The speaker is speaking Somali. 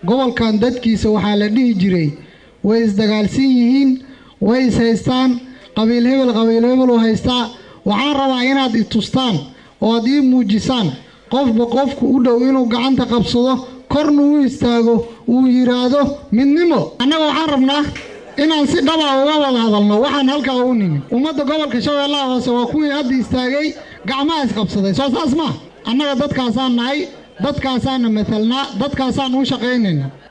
gobolkan dadkiisa waxaa la dhihi jiray way isdagaalsan yihiin way is haystaan qabiil hebel qabiil hebel u haystaa waxaan rabaa inaad i tustaan oo aad ii muujisaan qofba qofku u dhow inuu gacanta qabsado korna u istaago uu yidhaahdo midnimo annaga waxaan rabnaa inaan si dhaba uga wada hadalno waxaan halkaa u nimin ummadda gobolka shabeellaha hoose waa kuwii hadda istaagay gacmaha isqabsaday soo saas maa annaga dadkaasaan nahay dadkaasaana matalnaa dadkaasaan u shaqaynayna